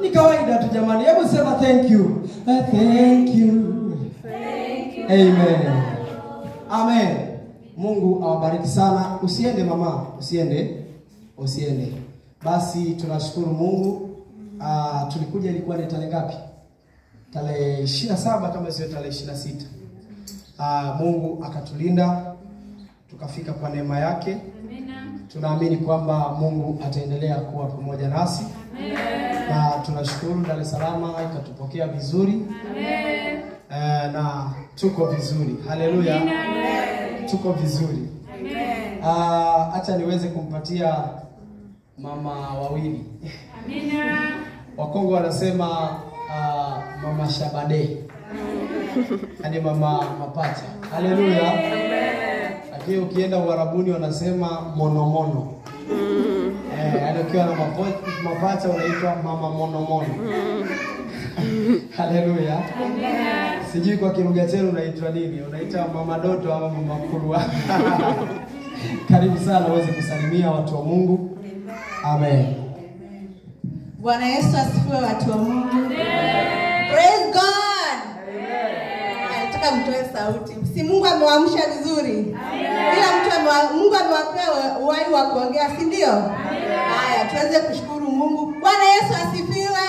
Ni kawaida tu jamani. Hebu sema thank you. Uh, thank you. Amen. Amen. Mungu awabariki sana. Usiende mama, usiende. Usiende. Basi tunashukuru Mungu. Ah, tulikuja ilikuwa ni tarehe ngapi? Tarehe 27 kama sio tarehe 26. Ah, Mungu akatulinda tukafika kwa neema yake. Tunaamini kwamba Mungu ataendelea kuwa pamoja nasi na tunashukuru Dar es Salaam ikatupokea vizuri Eh, na tuko vizuri. Haleluya, tuko vizuri. Ah, Acha niweze kumpatia mama wawili. Wakongo wanasema ah, mama Shabade, yaani mama mapacha. Haleluya. Lakini ukienda Uarabuni wanasema monomono. Eh, yaani ukiwa na mapo- mapacha unaitwa mama monomono. Haleluya. Sijui kwa kilugha chenu unaitwa nini? Unaita mama Doto ama mama Kurwa? Karibu sana uweze kusalimia watu wa Mungu. Amen. Bwana Yesu asifiwe, watu wa Mungu. Praise God. Nataka mtoe sauti. Si Mungu amewaamsha vizuri? Kila mtu amewa, Mungu amewapea uhai wa kuongea, si ndio? Haya, tuweze kushukuru Mungu. Bwana Yesu asifiwe.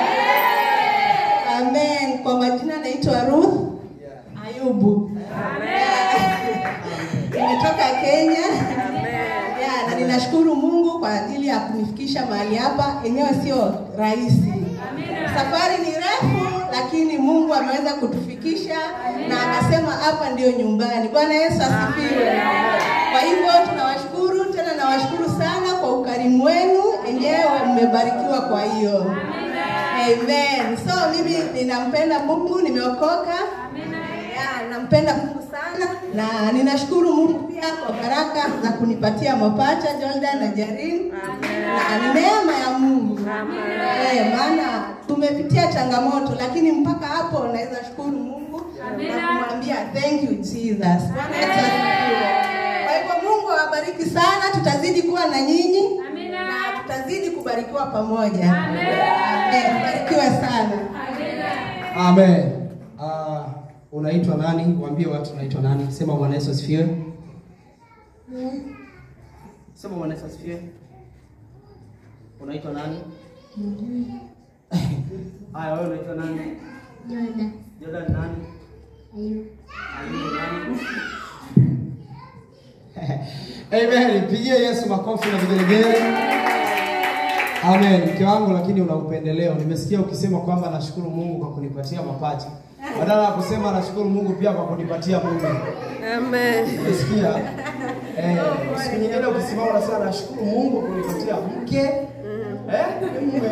Amen. Kwa majina naitwa Ruth Ayubu. Nimetoka Kenya. Ya, na ninashukuru Mungu kwa ajili ya kunifikisha mahali hapa. Enyewe sio rahisi, safari ni refu, lakini Mungu ameweza kutufikisha na akasema hapa ndio nyumbani. Bwana Yesu asifiwe. Kwa hivyo tunawashukuru tena, nawashukuru sana kwa ukarimu wenu, enyewe mmebarikiwa. Kwa hiyo amen. So mimi ninampenda Mungu, nimeokoka ya, nampenda Mungu sana na ninashukuru Mungu pia kwa baraka za kunipatia mapacha Jordan na Jarin na ni neema ya Mungu eh, maana tumepitia changamoto, lakini mpaka hapo naweza shukuru Mungu na kumwambia thank you Jesus. Bwana Yesu asifiwe. Kwa hivyo Mungu awabariki sana, tutazidi kuwa na nyinyi na tutazidi kubarikiwa pamoja. Amen. Barikiwe sana. Amen. Ah, unaitwa nani? Waambie watu unaitwa nani. Sema Bwana Yesu asifiwe. Sema Bwana Yesu asifiwe. Unaitwa nani? Haya, wewe unaitwa nani? Jordan. Jordan nani? Ayubu. Ayubu nani? Amen. Pigie Yesu makofi na vigelegele. Amen. Mke wangu lakini una upendeleo. Nimesikia ukisema kwamba nashukuru Mungu kwa kunipatia mapacha. Badala ya kusema nashukuru Mungu pia kwa kunipatia mume. Amen. Umesikia? Eh, siku nyingine ukisimama unasema nashukuru Mungu kwa kunipatia mke. Eh? Mume.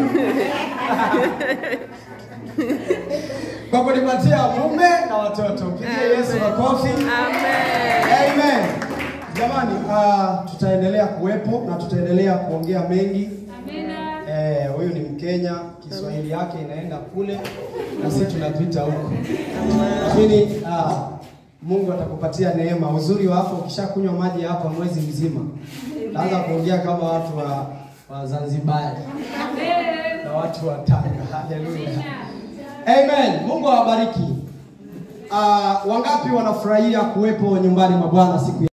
Kwa kunipatia mume na watoto. Pigie Yesu makofi. Amen. Amen. Jamani, uh, tutaendelea kuwepo na tutaendelea kuongea mengi. Eh, huyu ni Mkenya, Kiswahili yake inaenda kule na sisi tunapita huko. Lakini uh, Mungu atakupatia neema. Uzuri wa hapo ukishakunywa maji hapa mwezi mzima. Utaanza kuongea kama watu wa, wa Zanzibar na watu wa Tanga. Haleluya. Amen. Mungu awabariki. Uh, wangapi wanafurahia kuwepo nyumbani mwa Bwana siku ya